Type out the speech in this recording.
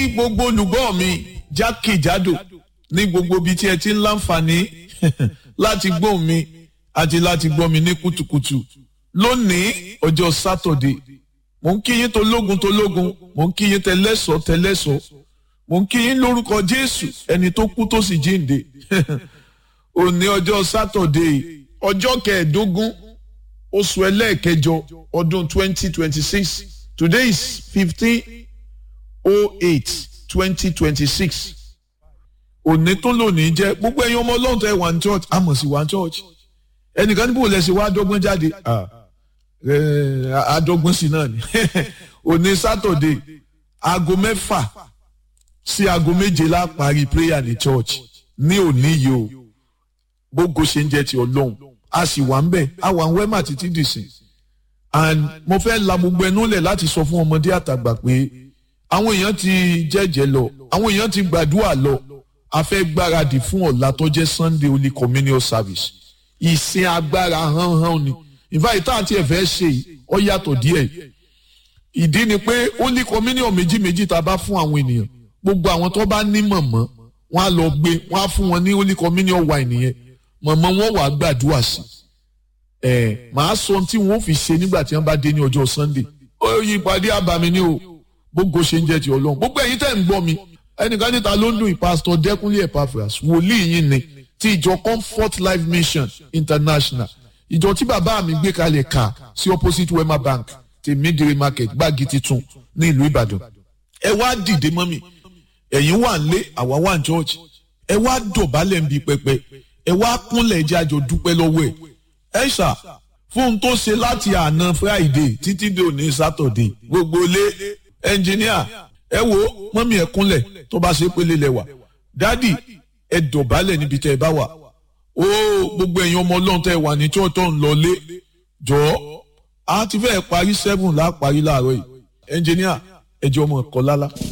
ní gbogbo olùgbọ́ mi jákèjádò ní gbogbo ibi tí ẹ ti ń láǹfààní láti gbọ́ mi àti láti gbọ́ mi ní kùtùkùtù lónìí ọjọ́ sátọ̀dé mò ń kí yín tológun tológun mò ń kí yín tẹlẹ́sọ̀ tẹlẹ́sọ̀ mò ń kí yín lórúkọ jésù ẹni tó kú tó sì jíǹde òní ọjọ́ sátọ̀dé ọjọ́ kẹẹ̀ẹ́dógún oṣù ẹlẹ́ẹ̀kẹjọ ọdún twenty twenty six today is fifteen oh eight twenty twenty six òní tó lónìí jẹ́ gbogbo ẹ̀yin ọmọ ọlọ́run tó ẹ̀ wà ní church àmọ̀ sí wà ní church ẹnìkan níbo lẹ́sìn wá dọ́gbọ́n jáde àdọ́gbọ́n sí náà ni òní sátọ̀dé aago mẹ́fà sí aago méje la parí prayer ní church ní òní yìí o gbogbo ṣe ń jẹ́ ti ọlọ́run a sì wà ń bẹ̀ a wà ń wẹ́mà títí dìsìn and mo fẹ́ la gbogbo ẹnu lẹ̀ láti sọ fún ọmọdé àtàgbà pé àwọn èèyàn ti jẹ́jẹ́ lọ àwọn èèyàn ti gbàdúrà lọ a fẹ́ gbáradì fún ọ̀la tó jẹ́ sunday holy communion service ìsìn agbára hánhán ni ìfàyè tá àti ẹ̀fẹ́ ṣe ọ yàtọ̀ díẹ̀ ìdí ni pé holy communion méjì méjì tá a bá fún àwọn ènìyàn gbogbo àwọn tó bá ní mọ̀mọ́ wọn á lọ gbé wọn á fún wọn ní holy communion wine yẹn mọ̀mọ́ wọn wàá gbàdúrà sí ẹ̀ màá sọ tí wọn ò fi ṣe nígbà tí wọn bá dé ní ọjọ́ sunday ó yí ìpàdé àbàmì ni o gbogbo ṣe ń jẹ́ ti ọlọ́run gbogbo ẹ̀yin tẹ́ ń gbọ́ mi ẹnìkan níta ló ń dùn ìpásítọ̀ dẹ́kunlé epaphras wòlíì yín ni ti ìjọ comfort life mission international ìjọ tí bàbá mi gbé kalẹ̀ kà sí opposite wema bank ti midire market gbági titun ní ìlú ìbàdàn ẹ wá dìde mọ́ mi ẹ̀yin wà ń lé àwa wà ń church ẹ wá dọ̀bálẹ̀ ń bi pẹpẹ ẹ wá kúnlẹ̀ ẹjẹ́ àjọ dúpẹ́ lọ́wọ́ ẹ̀ ẹ ṣá fún un tó ṣe láti àná friday títí dé òní saturday gbogbo lé ẹnjìníà ẹ wo mọ́mí ẹ kúnlẹ̀ tó bá ṣe pélé lẹ́wà dádì ẹ dọ̀bálẹ̀ níbi tẹ́ ẹ bá wà ó gbogbo ẹ̀yin ọmọ ọlọ́run tẹ́ ẹ wà ní tí ọ̀tọ̀ ń lọ lé jọ̀ọ́ a ti fẹ́ parí seven láà parí láàárọ̀ yìí ẹnjìníà ẹ jẹ́ ọmọ ẹ̀kọ́ lálá.